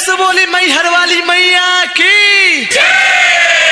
से बोली मैहर वाली मैया की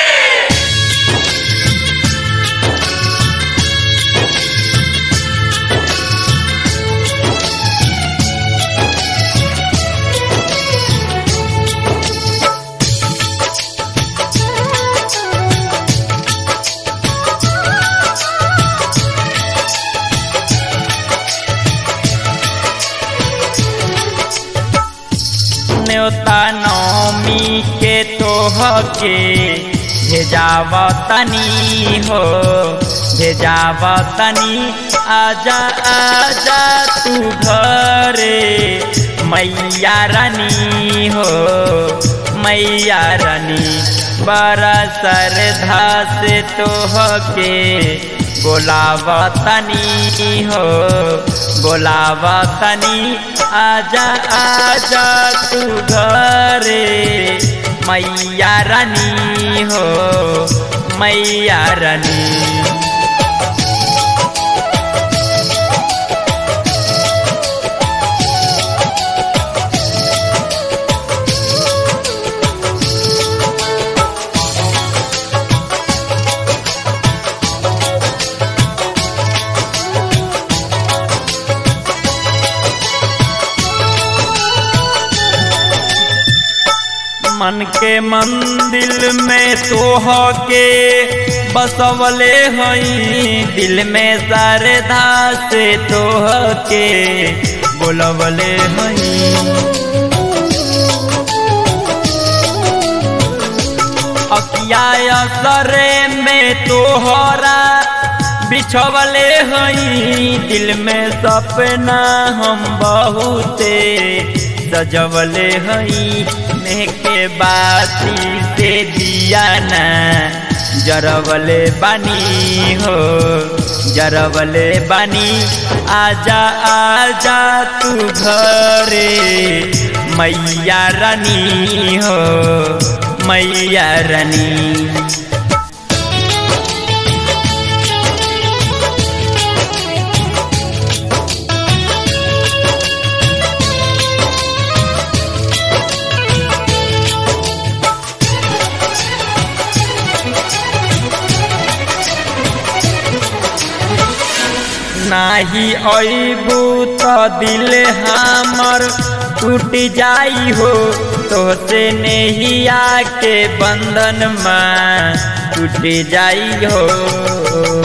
न्योता नौमी के तोह के भेजाव तनी हो भेजाव तनी आजा आजा तू घरे मैया रानी हो मैया रानी बड़ा श्रद्धा से तोह के बोलाव तनी हो बोलाव तनी आजा आजा तू घरे मैया रानी हो मैया रानी मन के मंदिर में तोह के बसवले हई दिल में श्रद्धा से तोह के बोलवले हई अकिया सरे में तोहरा बिछवले हई दिल में सपना हम बहुते सजवले हई में के बाती से दिया ना जरवले बानी हो जरवले बानी आजा आजा तू घरे मैया रानी हो मैया रानी नाही अबू तो दिल हमर टूट जाई हो तोसे नहिया के बंधन में टूट जाई हो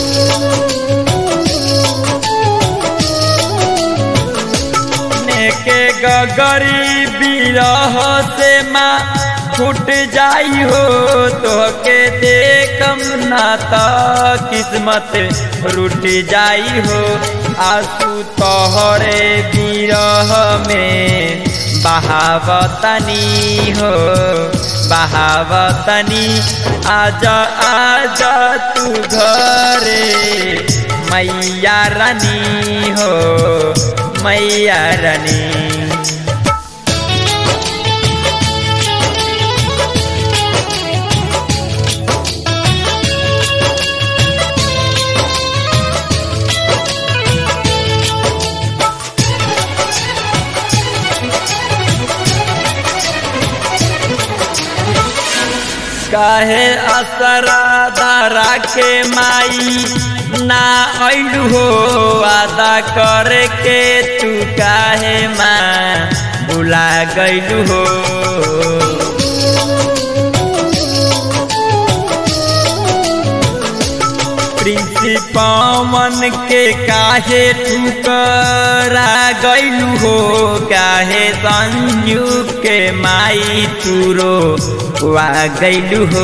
के गगरी बिरह से माँ फूट जाई हो तो के देखम ना तो किस्मत रूट जाई हो आंसू तोहरे बिरह में बहावतनी हो बहावतनी आजा आजा तू घरे मैया रानी हो मैया रानी काहे असरा दारा के माई ना ऐलू हो आदा करे के तू काहे माँ बुला गैलू हो पवन के काहे ठुकरा गैलू हो काहे संजू के माई तुरो वा गैलू हो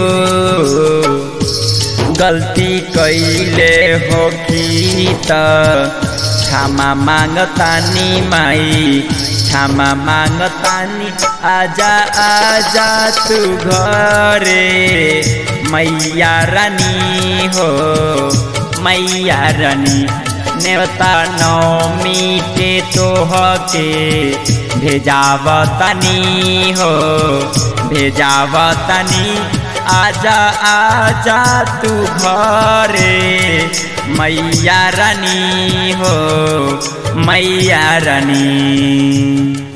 गलती कैले हो कि त क्षमा मांगतानी माई क्षमा मांगतानी आजा आजा तू घरे मैया रानी हो मैया रानी नेवता नौमी के तोह के भेजावतनी हो भेजावतनी आजा आजा तू घरे मैया रानी हो मैया रानी